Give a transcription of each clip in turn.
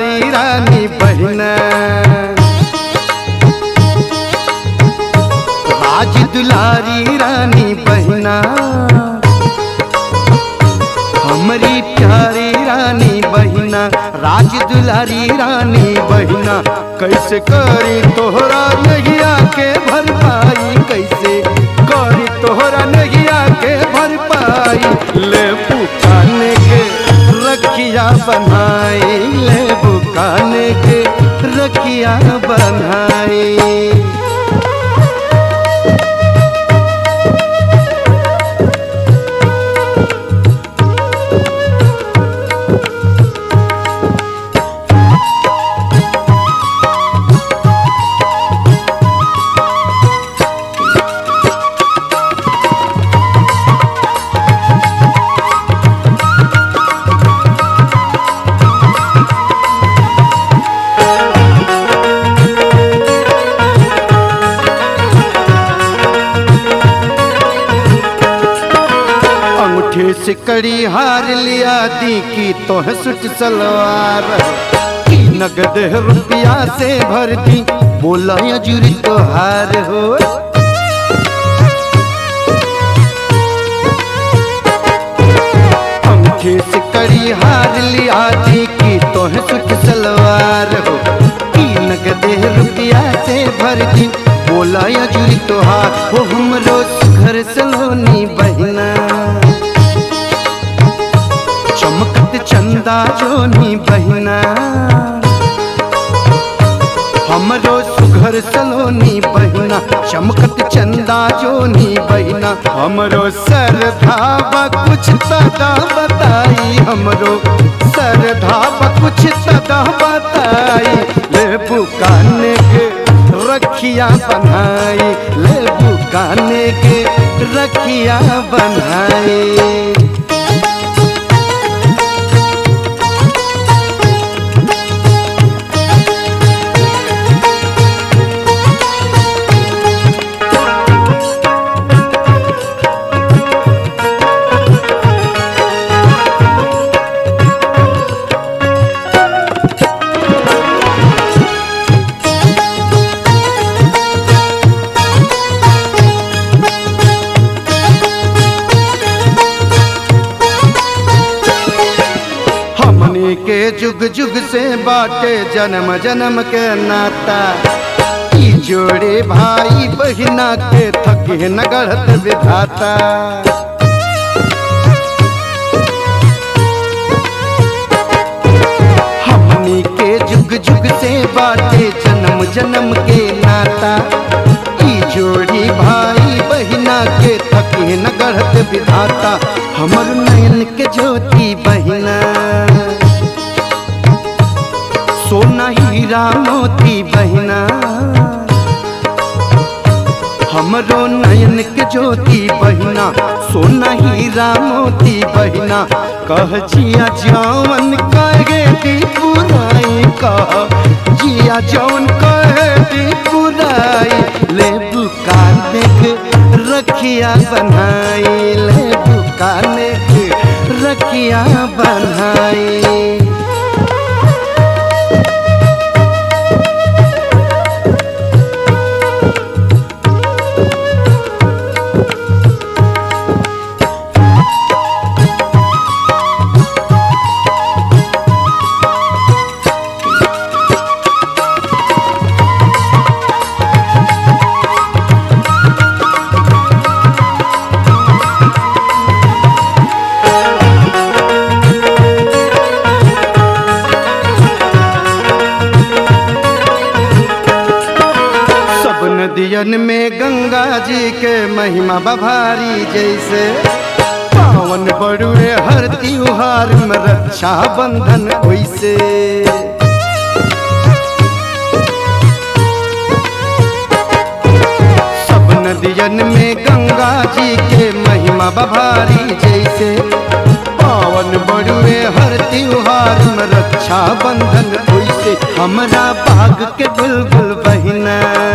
दुलारी रानी बहिना राज दुलारी रानी बहिना हमारी प्यारी रानी बहिना राज दुलारी रानी बहिना कैसे करी तोहरा नगिया के भरपाई कैसे करी तोहरा नगिया के भरपाई ले पुकाने के रखिया बनाई ले बुकाने के रखिया बनाई अंगूठे से कड़ी हार लिया दी की तोह सुट सलवार की नगद रुपया से भर दी बोला या जुरी तोहार हो अंगूठे से कड़ी हार लिया दी की तोह सुट सलवार हो की नगद रुपया से भर दी बोला या जुरी तोहार हो हमरो घर सलोनी बहिना चमकत चंदा जोनी बहिना हमरो सुघर सलोनी बहिना चमकत चंदा जोनी बहिना हमरो सरधावा कुछ तदा बताई हमरो सरधावा कुछ तदा बताई ले बुकाने के रखिया बनाई ले बुकाने के रखिया बनाई हमनी के जुग जुग से बाटे जन्म जन्म के नाता ई जोड़े भाई बहिना के थके न गढ़त विधाता हमनी के जुग जुग से बाटे जन्म जन्म के नाता ई जोड़ी भाई बहिना के थके न गढ़त विधाता हमर नयन के ज्योति बहिना सोना हीरा मोती बहिना हमरो नयन के ज्योति बहिना सोना हीरा मोती बहिना कह जिया जवन कहे दी पुराई कह जिया जवन कहे दी पुराई ले बुकान देख रखिया बनाई ले बुकान देख रखिया बनाई सब नदियन में गंगा जी के महिमा बभारी जैसे पावन बड़ुए हर त्योहार में रक्षा बंधन वैसे सब नदियन में गंगा जी के महिमा बभारी जैसे पावन बड़ुए हर त्योहार में रक्षा बंधन वैसे हमरा बाग के बुलबुल बहिना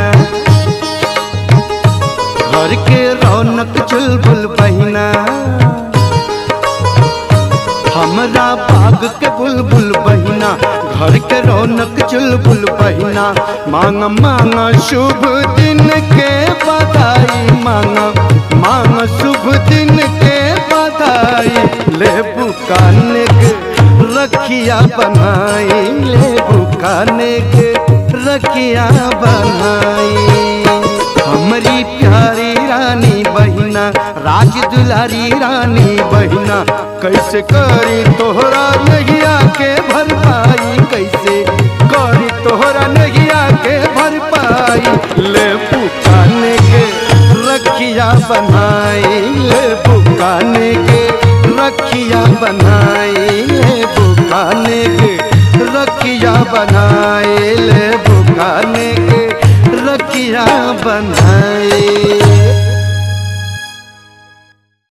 घर के रौनक चुलबुल बहिना हमरा बाग के बुलबुल बहिना घर के रौनक चुलबुल बहिना मांग मांग शुभ दिन के बधाई मांग मांग शुभ दिन के बधाई ले बुकाने के रखिया बनाई ले बुकाने के रखिया बनाई हमारी प्यारी रानी बहिना राज दुलारी रानी बहिना कैसे करी तोहरा नगिया के भरपाई कैसे करी तोहरा नगिया के भरपाई ले पुकाने के रखिया बनाई ले पुकाने के रखिया बनाई ले पुकाने के रखिया बनाए ले बुकाने के रखिया बनाए